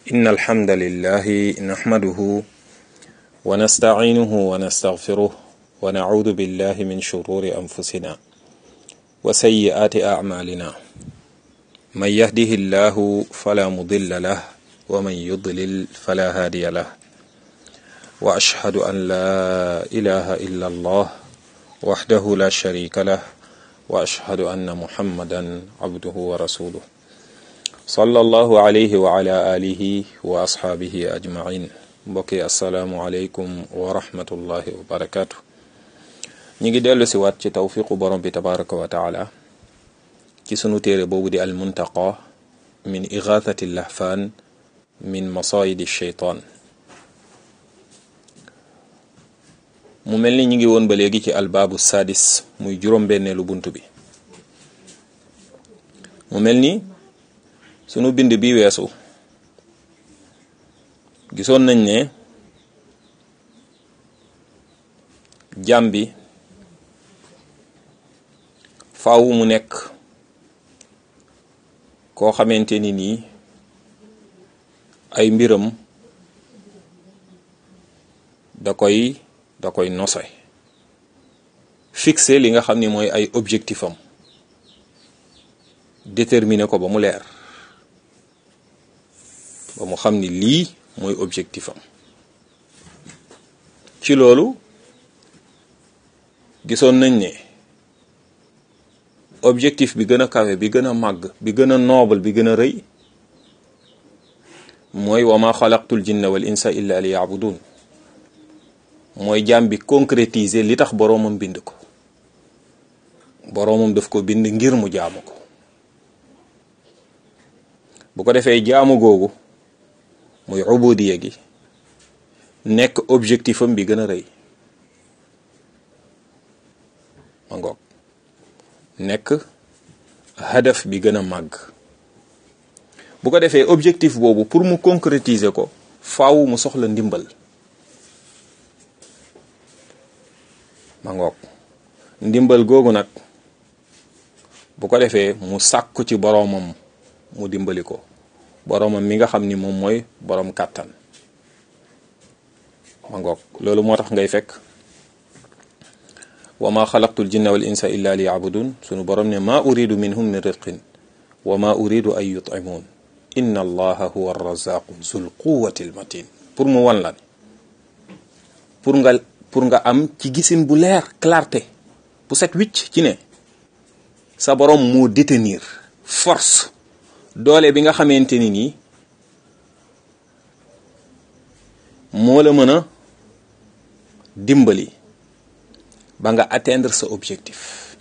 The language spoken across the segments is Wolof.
إن الحمد لله نحمده ونستعينه ونستغفره ونعوذ بالله من شرور أنفسنا وسيئات أعمالنا من يهده الله فلا مضل له ومن يضلل فلا هادي له وأشهد أن لا إله إلا الله وحده لا شريك له وأشهد أن محمدا عبده ورسوله صلى الله عليه وعلى آله وأصحابه أجمعين mbokki asalaamualeykum wa rahmatullahi wa barakaatu ñi ngi dellu si waat ci tawfiqu borom bi tabaraka wa taala ci sunu téere boobu di al muntaqa min igathati lahfaan min masayidi sheytaan mu mel ni ñi ngi woon ba léegi ci albaabu sadis muy juróom-benneelu bunt bi mu mel ni sunu bind bi weesu gisoon nañ ne jàmm bi faaw mu nekk koo xamante ni nii ay mbiram da koy da koy nose fixé li nga xam ni mooy ay objectif am déterminer ko ba mu leer ba mu xam ni lii mooy objectif am ci loolu gisoon nañ ne objectif bi gën a kawe bi gën a màgg bi gën a noble bi gën a rëy mooy wa ma xalaqtul jinna wal insa illa li yaabudun mooy jaam bi concrétiser li tax boroomam bind ko boroomam daf ko bind ngir mu jaamu ko bu ko defee jaamu googu muy ubudiya gi nekk objectif am bi gën a rëy ma ngoog nekk hadaf bi gën a màgg bu ko defee objectif boobu pour mu concrétiser ko faaw mu soxla ndimbal ma ngoog ndimbal googu nag bu ko defee mu sàkku ci boroomam mu dimbali ko boroomam mi nga xam ni moom mooy boroom kàttan ma ngoog loolu moo tax ngay fekk wa ma xalaqtul jinna wal insa illa li yabudun sunu borom ne ma uridu minhum min rizqin wa ma uridu an yut'imun inna allaha huwa arrazaqu zul quwati al matin pour mu wan lan pour nga pour nga am ci gisin bu leer clarté bu set wicc ci ne sa borom moo détenir force doole bi nga xamante ni nii moo la mën a dimbali ba nga atteindre sa objectif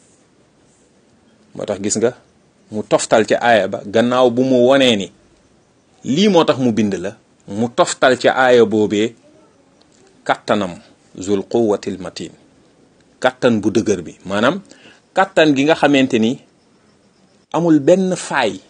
moo tax gis nga mu toftal ca aaya ba gannaaw bu mu wonee ni lii moo tax mu bind la mu toftal ca aaya boobee kattanam zul quwwatil matin kattan bu dëgër bi maanaam kattan gi nga xamante ni amul benn faay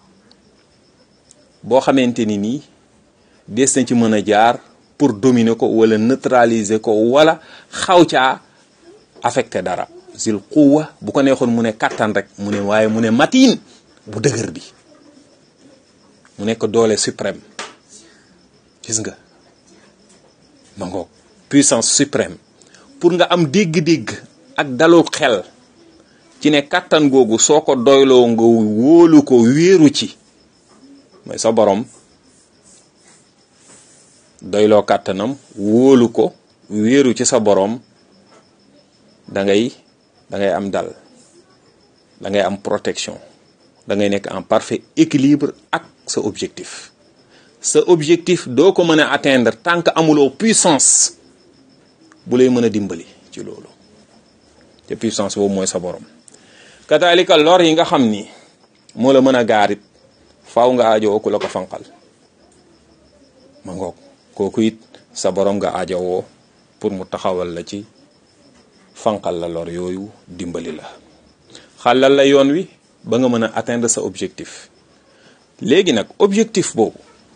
boo xamante ni nii des na ci mën a jaar pour dominer ko wala neutraliser ko wala xaw caa affecté dara zil quwwa bu ko neexoon mu ne kattan rek mu ne waaye mu ne matin bu dëgër bi mu nekk doole suprême gis nga ma ngoog puissance suprême pour nga am dégg-dégg ak dalu xel ci ne kattan googu soo ko doyloo nga wóolu ko wéeru ci mooy sa borom doyloo kàttanam wóolu ko wéeru ci sa borom da ngay da ngay am dal da ngay am protection da ngay nekk en parfait équilibre ak sa objectif sa objectif doo ko mën a atteindre tant que amuloo puissance bu lay mën a dimbali ci loolu te puissance boobu mooy sa borom kataalika lor yi nga xam ni moo la mën a gaarit faaw nga aajowoo ku la ko fanqal ma ngoog kooku it sa borom nga aajowoo pour mu taxawal la ci fanqal la lor yooyu dimbali la xàllal la yoon wi ba nga mën a atteindre sa objectif léegi nag objectif boobu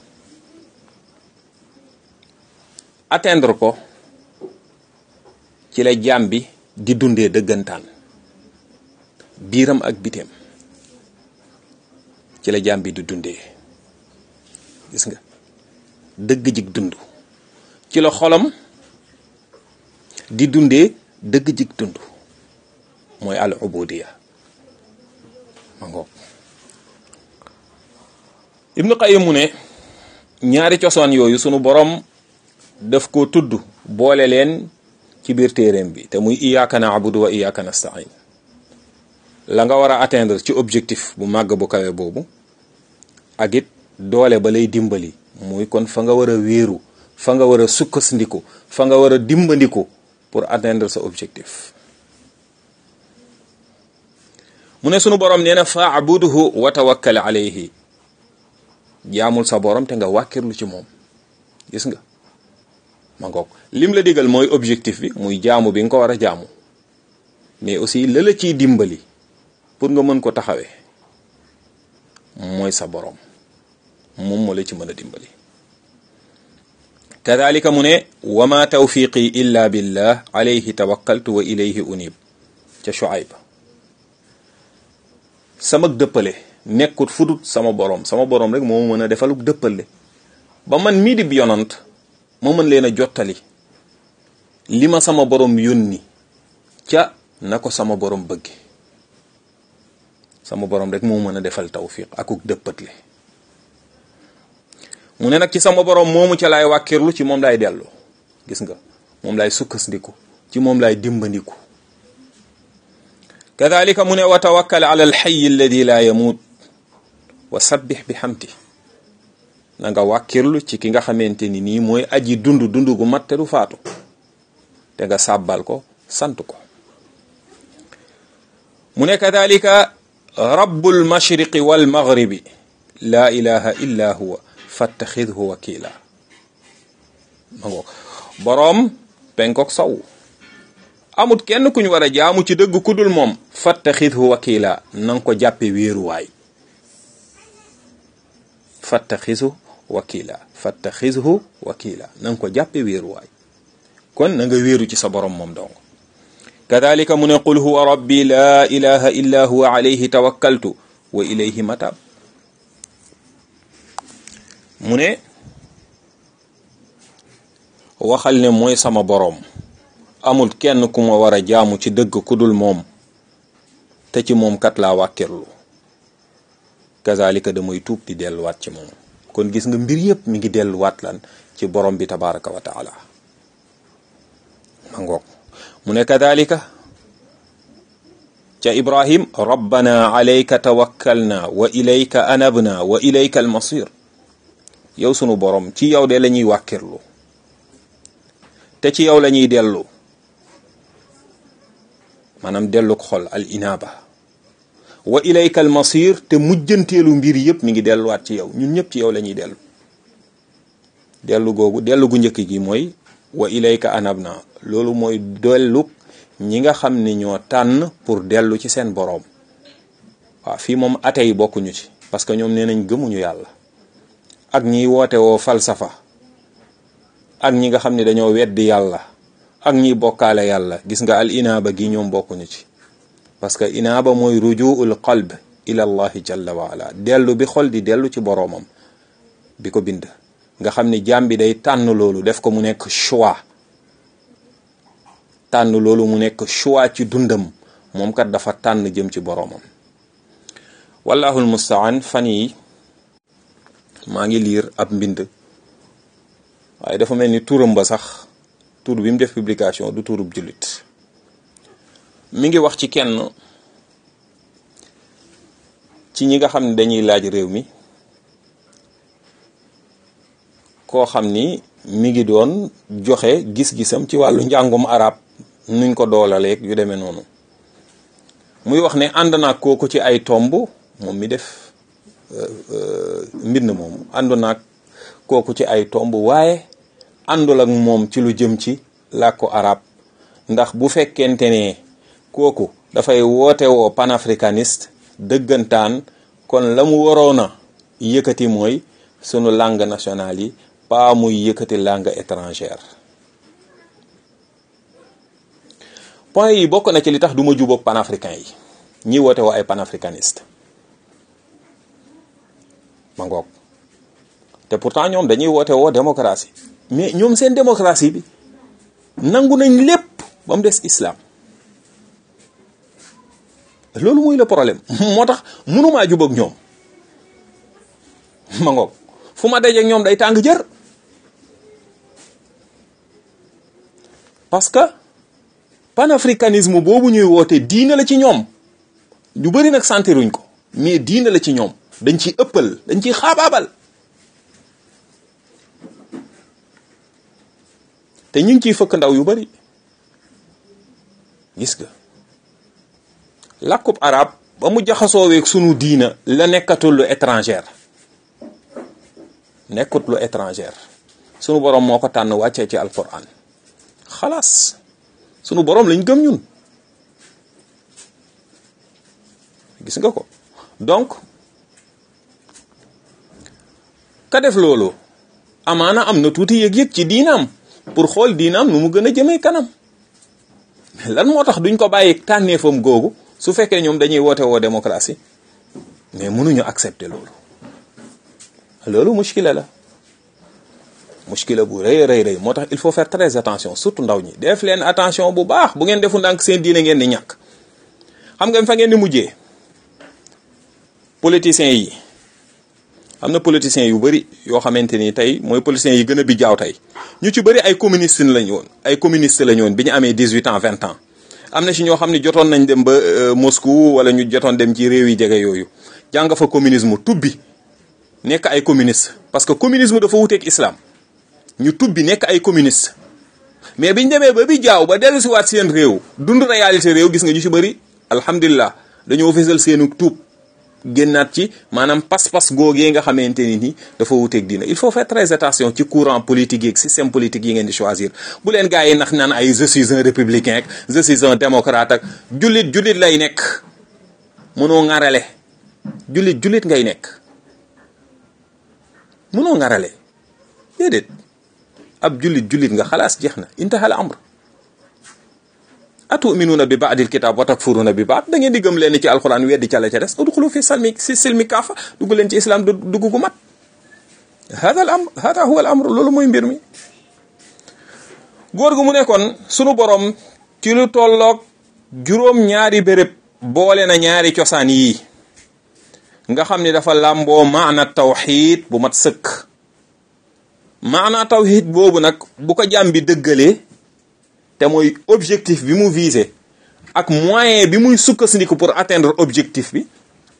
atteindre ko ci la jaam bi di dundee dëggantaan biiram ak biteem ci la jaam bi di dundee gis nga dëgg jig dund ci la xolam di dundee dëgg jig dund mooy al ubudiya ma ngoog ibnu qayyim mu ne ñaari cosaan yooyu sunu borom daf ko tudd boole leen ci biir téeréem bi te muy iyyaka na'budu wa iyyaka nasta'in la nga war a atteindre ci objectif bu màgg bu kawe boobu ak it doole ba lay dimbali muy kon fa nga war a wéeru fa nga war a sukkandiku fa nga war a dimbandiku pour atteindre sa objectif mu ne sunu borom nee na fa'budhu wa tawakkal alayhi jaamul sa borom te nga wàkkirlu ci moom gis nga ma ngoog lim la digal mooy objectif bi muy jaamu bi nga ko war a jaamu mais aussi la la ciy dimbali pour nga mën ko taxawee mooy sa borom moom moo la ci mën a dimbali kadalika mu ne wa ma tawfiqi illa billah alayhi tawakkaltu wa ilayhi unib ca Shuayb sama dëppale nekkut fudut sama borom sama borom rek moo mën a defaluk dëppale ba man mii di yonant ma mën leen a jottali li ma sama borom yónni ca na ko sama borom bëgge sama borom rek moo mën a defal tawfiq akuk dëppatle mu ne nag ci sama borom moomu ca laay wàkkirlu ci moom laay dellu gis nga moom laay sukkandiku ci moom laay dimbandiku kadalika mu ne wa tawakkal ala alxayi alladi laa yamuut wa sabbix bi xamti na nga wàkkirlu ci ki nga xamante ni nii mooy aji dund dund gu mat te du faatu te nga sàbbal ko sant ko mu ne kadalika rabbul mashriqi wal maghribi laa ilaha illa huwa fattaxidhu wakila ma ngoog boroom penkook sow amut kenn kuñ war a jaamu ci dëgg ku dul moom fattaxidhu wakila na nga ko jàppe wéeruwaay fattaxidhu wakila fattaxidhu wakila na nga ko jàppe wéeruwaay kon na nga wéeru ci sa boroom moom dong kadalika mu ne qul huwa rabbi laa ilaha illa huwa alayhi tawakkaltu wa ilayhi matab mu ne waxal ne mooy sama boroom amul kenn ku ma war a jaamu ci dëgg ku dul moom te ci moom kat laa wàkkirlu kazalika damay tuub di delluwaat ci moom kon gis nga mbir yépp mi ngi delluwaat lan ci borom bi tabaraka wa taala ma ngoog mu ne kadalika ca ibrahim rabbana alayka tawakkalna wa ilayka anabna wa ilayka almasir yow sunu borom ci yow de la ñuy wàkkirlu te ci yow la ñuy dellu maanaam dellu ko xol al inaba wa ilayka al masir te mujjanteelu mbir yëpp mi ngi delluwaat ci yow ñun ñëpp ci yow la ñuy dellu dellu googu dellu gu njëkk gi mooy wa ilayka anabna loolu mooy dellu ñi nga xam ne ñoo tànn pour dellu ci seen boroom waaw fii moom ate yi bokkuñu ci parce que ñoom nee nañ gëmuñu yàlla ak ñiy woote woo falsafa ak ñi nga xam ne dañoo weddi yàlla ak ñiy bokkaale yàlla gis nga al inaaba gi ñoom bokkuñu ci parce que inaaba mooy rujuul qalb ila allahi jalla wa ala dellu bi xol di dellu ci boroomam bi ko bind nga xam ne jaam bi day tànn loolu def ko mu nekk choix tànn loolu mu nekk choix ci dundam moom kat dafa tànn jëm ci boroomam wallahul mustaan fan yi maa ngi liir ab mbind waaye dafa mel ni turam ba sax tur bi mu def publication du turub jullit mi ngi wax ci kenn ci ñi nga xam ne dañuy laaj réew mi koo xam ni mi ngi doon joxe gis-gisam ci wàllu njàngum arab nuñ ko doolaleeg yu demee noonu muy wax ne ànd naa kooku ci ay tomb moom mi def mbind moomu àndu naag kooku ci ay tomb waaye àndul ak moom ci lu jëm ci làkku arab ndax bu fekkente ne kooku dafay woote woo panafricaniste dëggantaan kon la mu waroon a yëkkati mooy sunu langue nationale yi pas muy yëkkati langue étrangère point yi bokk na ci li tax du ma jubóog panafricain yi ñi woote woo ay panafricaniste ma ngoog te pourtant ñoom dañuy woote woo démocratie mais ñoom seen démocratie bi nangu nañ lépp ba mu des islam loolu muy le problème moo tax mënumaa jubag ñoom ma ngoog fu ma dajeeg ñoom day tàng jër parce que panafricanisme boobu ñuy woote diine la ci ñoom ñu bëri nag santiruñ ko mais diine la ci ñoom dañ ciy ëppal dañ ciy xaabaabal te ñu ngi ciy fëkk ndaw yu bari gis nga làkkub arab ba mu jaxasooweeg sunu diina la nekkatul lu étrangère nekkut lu étrangère sunu borom moo ko tànn wàccee ci alquran xalaas sunu borom lañ gëm ñun gis nga ko donc ka def loolu amaana am na tuuti yëg-yëg ci diinaam pour xool diinaam nu mu gën a jëmee kanam lan moo tax duñ ko bàyyi tànneefam googu su fekkee ñoom dañuy woote woo démocratie mais mënuñu accepter loolu loolu mushkila la mushkila bu rëy rëy rëy moo tax il faut faire très attention surtout ndaw ñi def leen attention bu baax bu ngeen defu ndànk seen diine ngeen di ñàkk xam nga fa ngeen di mujjee politiciens yi am na politiciens yu bëri yoo xamante ni tey mooy politiciens yi gën a bi jaaw tey ñu ci bëri ay communiste lañu woon ay communiste lañu woon bi ñu amee dix huit ans vingt ans am na ci ñoo xam ne jotoon nañ dem ba Moscou wala ñu jotoon dem ci réew yi jege yooyu jàng fa communisme tubbi nekk ay communiste parce que communisme dafa wuteeg islam ñu tubbi nekk ay communiste mais biñ demee ba bi jaaw ba dellu si waat seen réew dund réalité réew gis nga ñu ci bëri alhamdulilah dañoo fésal seenu tuub génnaat ci maanaam pas-pas googee nga xamante ni ni dafa wuteeg diina il faut faire très attention ci courant politique yeeg système politique yi ngeen di choisir bu leen gars yi nax naan ay je suis un républicain ak je suis un démocrate ak jullit jullit lay nekk mënoo ŋarale jullit jullit ngay nekk mënoo ŋarale déedéet ab jullit jullit nga xalaas jeex na intahal amr atuminuuna bi baadil kitab wa takfuruuna bi baad da ngeen di gëm leen ci alquran weddi ca la ca des udxulu fi salmi si silmi kaafa dugg leen ci islam dugg gu mat hada al amr hada huwa al amr loolu mooy mbir mi góor gu mu nekkoon sunu borom ci lu tolloog juróom ñaari béréb boole na ñaari cosaan yii nga xam ni dafa làmboo maana tawxid bu mat sëkk maana tawxid boobu nag bu ko jàmm bi dëggalee te mooy objectif bi mu visé ak moyen bi muy sukkandiku pour atteindre objectif bi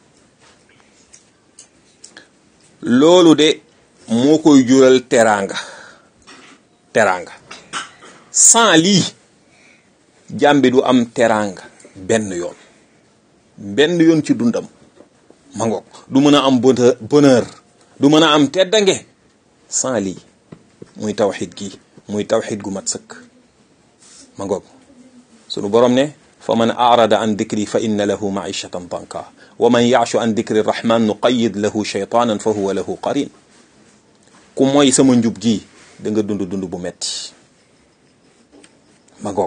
loolu de moo koy jural teraanga teraanga sans lii jàmbi du am teraanga benn yoon benn yoon ci dundam ma ngoog du mën a am bonheur du mën a am teddange sans lii muy tawxid gi muy tawxid gu mat sëkk ma ngoog sunu borom ne fa man arada an dikri fa inna lahu maishatan tanka wa man yaashu an dikri rahman nuqayid lahu shaytanan fa huwa lahu qarin ku mooy sama njub gi da nga dund dund bu metti ma ngoog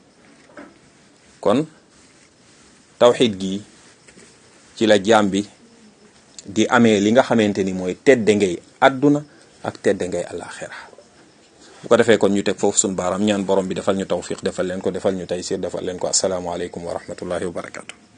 kon tawxid gi ci la jaam bi di amee li nga xamante ni mooy tedde ngay àdduna ak tedde ngay àllaaxira bu ko defee kon ñu teg foofu suñu baaraam ñaan borom bi defal ñu tawfiq defal leen ko defal ñu taysir defal leen ko asalaamaaleykum wa rahmatullahi wa barakatu